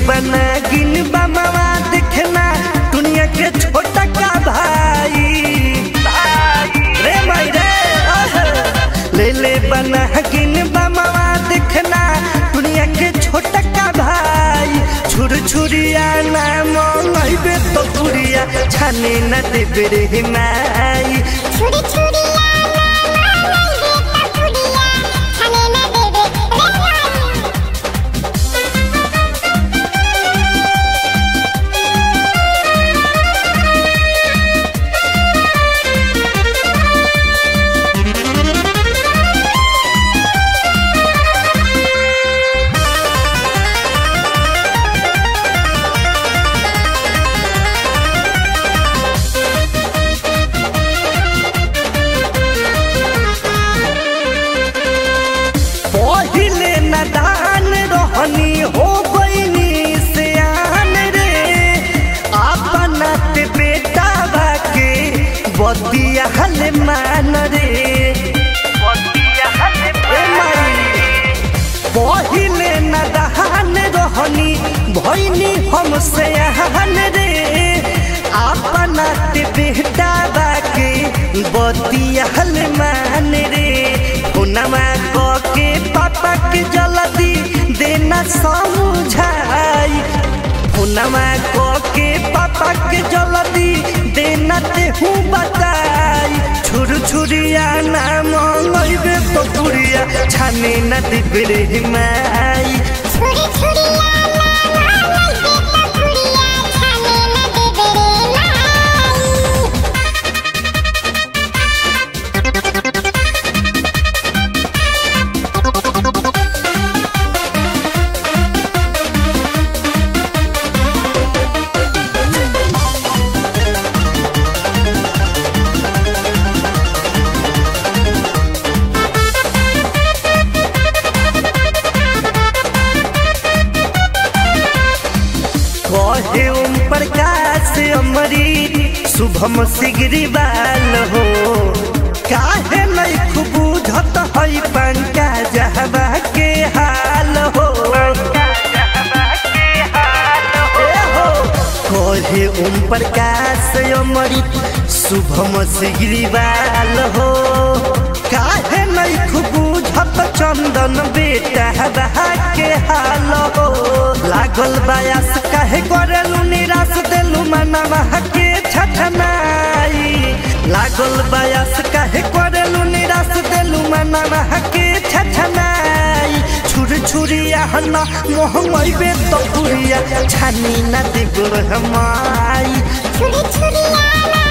बना गिन बमवा देखना दुनिया के छोटा का भाई रे माई रे आह। ले ले बना गिन बमवा देखना दुनिया के छोटा का भाई छुर छुरिया ना मंगैबे तो पुरिया छाने न देबे रे माई छुरी छुरी छाने न देबे रे माई पहिले नदान रहनी हो गईनी सियान रे अपना ते बेटा बाके बदिया हल मान रे ए माई, पहिले नदान रहनी भईनी हम सियान रे अपना ते बेटा बाके बदिया हल मान रे हुनमा के पापा के जल्दी देना समझाई हुनमा के पापा के जल्दी देना ते हूँ बताई छुर छुरिया ना मंगैबे तो पुरिया छाने न दिबे रे माई छुरी छुरी छाने न देबे रे माई कहे ओम प्रकाश अमरी शुभम सिगरीवाल हो काहे नहीं खूब बुझत है पंका जहबा के हाल हो ए हो, कहे ओम प्रकाश अमरी शुभम सिगरीवाल हो काहे नहीं खूब बुझत चंदन बेटा के हाल हो लागल बायास काहे करेलू निराश देलू मनवा के छठनाई लागल बायास काहे करेलू निराश देलू मनवा के छठनाई छुर छुरिया हना मोह मैबे तो पुरिया छानी ना दिगुर हमाई छुरी छुरी